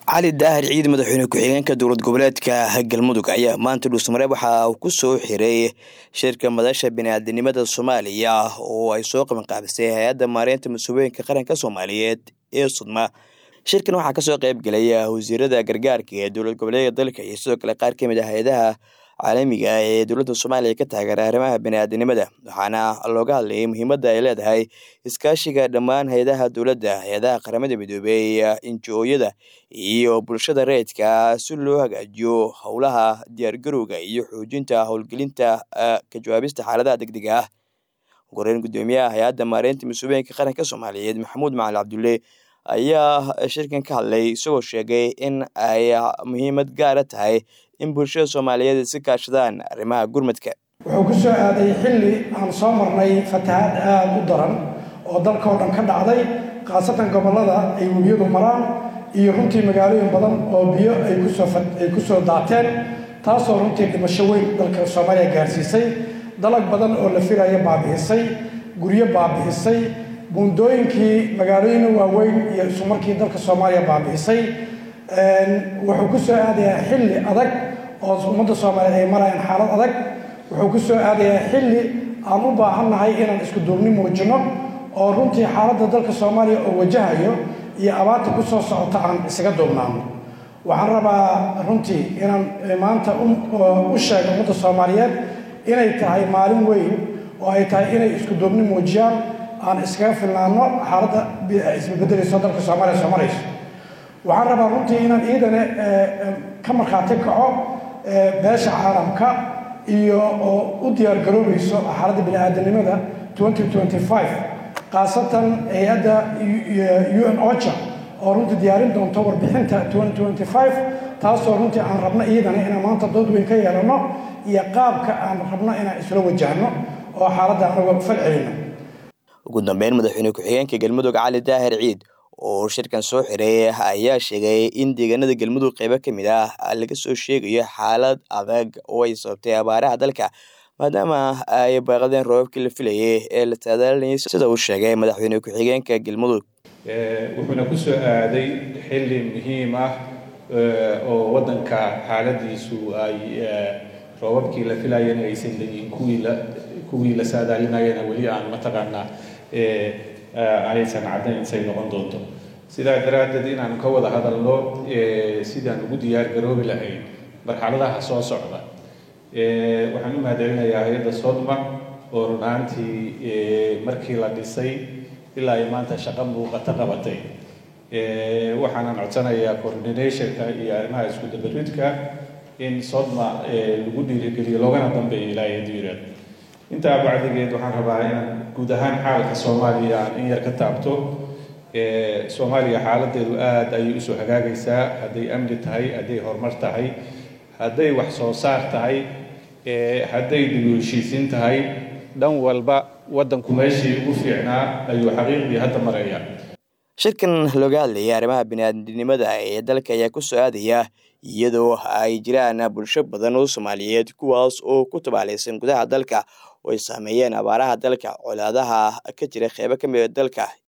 cali daahir ciid madaxweyne ku-xigeenka dowlad goboleedka galmudug ayaa maanta dhuusmareeb waxa uu ku soo xiray shirka madasha biniaadanimada soomaaliya oo ay soo qabanqaabisay hay-adda maareynta mas-uuliyinka qaranka soomaaliyeed ee sudma shirkan waxaa kasoo qeyb gelaya wasiirada gargaarka ee dowlad goboleedka dalka iyo sidoo kale qaar kamid ah hay-adaha caalamiga ee dowladda soomaaliya ka taageera arrimaha biniaadanimada waxaana looga hadlayay muhiimadda ay leedahay iskaashiga dhammaan hay-adaha dowladda hay-adaha qaramada midoobey injo-yada iyo bulshada rayidka si loo hagaajiyo howlaha diyaargarowga iyo xoojinta howlgelinta ka jawaabista xaaladaha degdega ah goreyn guddoomiyaha hay-adda maareynta mas-uuliyinka qaranka soomaaliyeed maxamuud macali cabdulle ayaa shirkan ka hadlay isagoo sheegay in ay muhiimad gaara tahay in bulshada soomaaliyeed iska kaashadaan arrimaha gurmadka wuxuu ku soo aaday xilli aan soo marnay fatahaad aada u daran oo dalka oo dhan ka dhacday khaasatan gobollada ay webiyadu maraan iyo runtii magaalooyin badan oo biyo ay kusooay ku soo daateen taasoo runtii dhimasho weyn dalka soomaaliya gaarsiisay dalag badan oo la filaya baabi'isay guryo baabi'isay buundooyinkii magaalooyina waaweyn iyo isumarkii dalka soomaaliya baabi'isay wuxuu ku soo aadayaa xilli adag oo ummadda soomaaliyeed ay marayaan xaalad adag wuxuu ku soo aadayaa xilli aan u baahannahay inaan isku duubni muujino oo runtii xaaladda dalka soomaaliya oo wajahayo iyo abaarta ku soo socota aan isaga duubnaano waxaan rabaa runtii inaan maanta u sheego ummadda soomaaliyeed inay tahay maalin weyn oo ay tahay inay isku duubni muujiyaan aan iskaga filnaano xaaladda isbabeddelayso dalka soomaaliya soo marayso waxaan rabaa runtii inaan iidane ka markhaati kaco beesha caalamka iyo oo u diyaargaroobayso xaaladda bini-aadanimada khaasatan hay-adda u n ocha oo runtii diyaarin doonto warbixinta taasoo runtii aan rabno iidane inaan maanta dood weyn ka yeelano iyo qaabka aan rabno inaan isla wajahno oo xaaladda anaga fal celino ugu dambeyn madaxweyne ku-xigeenka galmudug cali daahir ciid oo shirkan soo xiray ayaa sheegay in deegaanada galmudug qeybo ka mid ah laga soo sheegayo xaalad adag oo ay sababtay abaaraha dalka maadaama ay baaqadeen roobabkii la filayay ee la taadaalinayay sida uu sheegay madaxweyne ku-xigeenka galmudug wuxuuna ku soo aaday xilli muhiim ah oo waddanka xaaladiisu ay roobabkii la filayeen aysan leeyihin kuwii la kuwii la saadaalinayana weli aan mataqaanaa aysan caddayn say noqon doonto sidaa daraaddeed inaan ka wada hadalno sidaan ugu diyaar garoobi lahayn marxaladaha soo socda waxaan u mahadcelinayaa hay-adda sodma oo run ahaantii markii la dhisay ilaa ay maanta shaqo muuqato qabatay waxaanan codsanayaa coordinationka iyo arrimaha isku dabaridka in sodma lagu dhiirigeliyo loogana dambeeyo ilaa yadiirad intaa bacdigeed waxaan rabaa inaan guud ahaan xaalka soomaaliya aan in yar ka taabto soomaaliya xaaladeedu aada ayay usoo hagaagaysaa hadday amni tahay hadday horumar tahay hadday wax soo saar tahay hadday dib u heshiisiin tahay dhan walba waddanku meeshii ugu fiicnaa ayuu xaqiiqdii hadda maraya shirkan looga hadlayay arrimaha biniaadanimada ee dalka ayaa ku soo aadaya iyadoo ay jiraan bulsho badan oo soomaaliyeed kuwaas oo ku tabaalaysan gudaha dalka oo ay saameeyeen abaaraha dalka colaadaha ka jira qeybo ka mida dalka